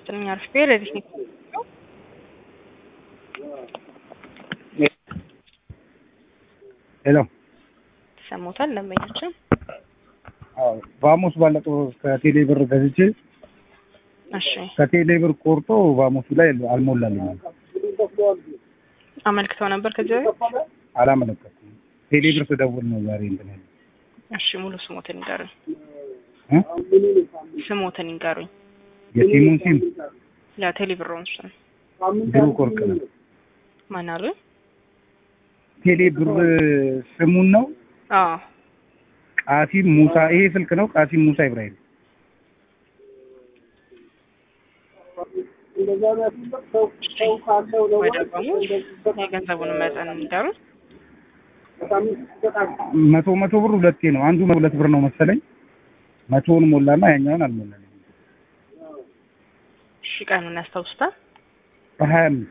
ዘጠነኛ አርፍ ብሄር ሬዲት ሄሎ ተሰሞታል ደንበኛችን ቫሞስ ባለፈው ከቴሌ ብር ገዝቼ እሺ ከቴሌ ብር ቆርጦ ቫሞሱ ላይ አልሞላልኝም። አመልክተው ነበር ከዚህ በፊት አላመለከትኩም። ቴሌ ብር ስደውል ነው ዛሬ እንትን ያለኝ። እሺ ሙሉ ስሞትን ይንገሩኝ እ? ስሞትን ይንገሩኝ የሲሙን ሲም ለቴሌ ብሮን ስም ብሩክ ወርቅ ነው። ማን አሉ ቴሌ ብር ስሙን ነው አዎ ቃሲም ሙሳ። ይሄ ስልክ ነው ቃሲም ሙሳ ኢብራሂም። ወደ በሙሉ የገንዘቡን መጠን ይንገሩኝ መቶ መቶ ብር ሁለቴ ነው። አንዱ ሁለት ብር ነው መሰለኝ። መቶውን ሞላና ያኛውን አልሞላልኝም። እሺ ቀኑን ያስታውሱታል በሀያ አምስት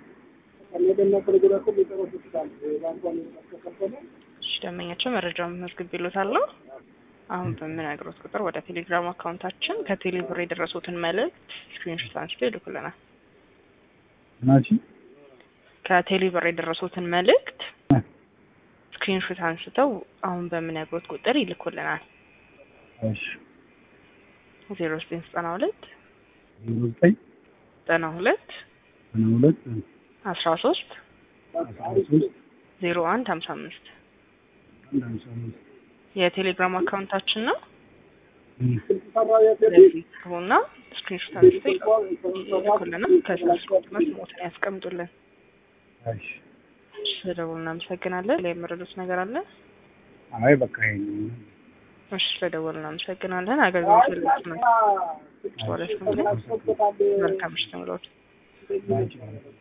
እሺ ደንበኛቸው መረጃውን መዝግቤልዎታለሁ አሁን በምነግሮት ቁጥር ወደ ቴሌግራም አካውንታችን ከቴሌ ብር የደረሱትን መልእክት ስክሪንሾት አንስተው ይልኩልናል ናቺ ከቴሌ ብር የደረሱትን መልእክት ስክሪንሾት አንስተው አሁን በምነግሮት ቁጥር ይልኩልናል እሺ ዜሮ ዘጠኝ ዘጠና ሁለት ዜሮ ዘጠኝ ዘጠና ሁለት ዘጠና ሁለት አስራ ሶስት አስራ ሶስት ዜሮ አንድ ሀምሳ አምስት አንድ ሃምሳ አምስት የቴሌግራም አካውንታችን ነው እም። ስለዚህ ሆና ስክሪንሾት አንስተው ይልኩልናል ከዛ ስክሪንሾት ሞትን ያስቀምጡልን እሺ ስለደውሉ እናመሰግናለን ላይ የመረዱት ነገር አለ አይ በቃ ይሄ ነው። እሺ ስለደወሉ እናመሰግናለን አገልግሎት ልጽ ነው መልካም ምሽት ይሁንልዎት ናቺ